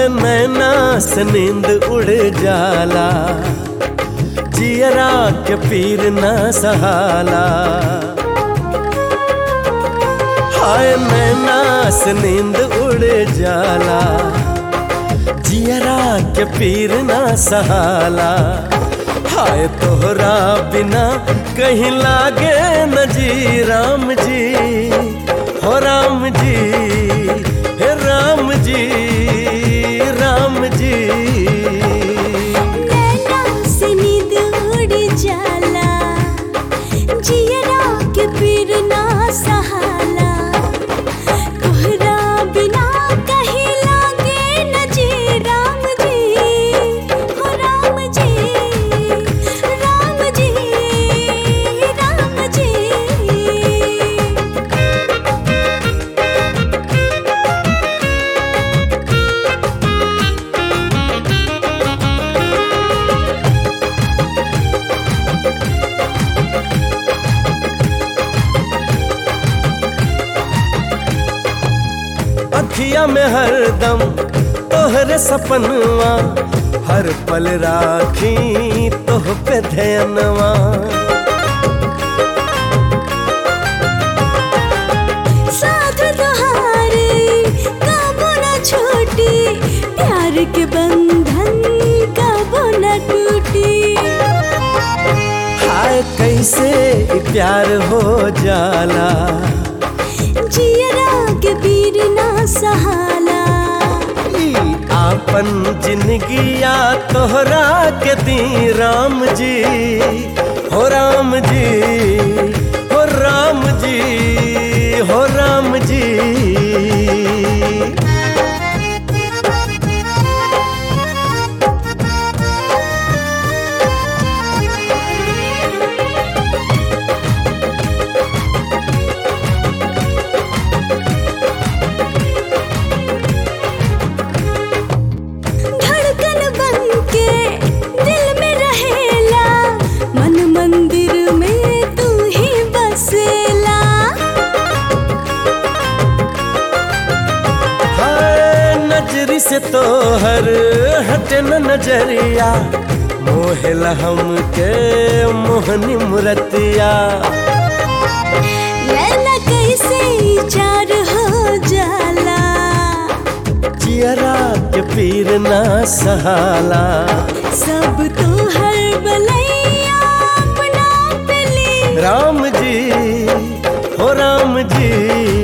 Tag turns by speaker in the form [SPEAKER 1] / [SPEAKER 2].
[SPEAKER 1] नैना से नींद उड़ जाला जियरा के पीर न सहाला हाय नैना से नींद उड़ जाला जियरा के पीर न सहाला हाय तोहरा बिना कहीं लागे न जी राम जी हो राम जी हे राम जी राम जी
[SPEAKER 2] नैना से नींद उड़ जाला जियरा के पीर ना सहाला तोहरा बिना कहीं लागे न जी राम जी हो राम जी राम जी राम जी
[SPEAKER 1] अखिया में हरदम तोहरे सपनवा हर पल राखी तोह पे ध्यानवा
[SPEAKER 2] साथ तोहारे कबो न छोटी प्यार के बंधन कबो न टूटी
[SPEAKER 1] हाय कैसे ई प्यार हो जाला
[SPEAKER 2] जियरा के पीर ना सहाला
[SPEAKER 1] ई आपन जिंदगिया तोहरा के दी राम जी हो राम जी हो राम जी हो राम जी
[SPEAKER 2] धड़कन बन के दिल में रहेला मन मंदिर में तू ही बसेला
[SPEAKER 1] हाय नजरी से तोहर हटे न नजरिया मोहला हमके मोहनी मुरतिया
[SPEAKER 2] नैना कैसे चार हो जाला
[SPEAKER 1] चियरा के पीर ना सहाला
[SPEAKER 2] सब तो हर बलैया अपना पे ले
[SPEAKER 1] राम जी हो राम जी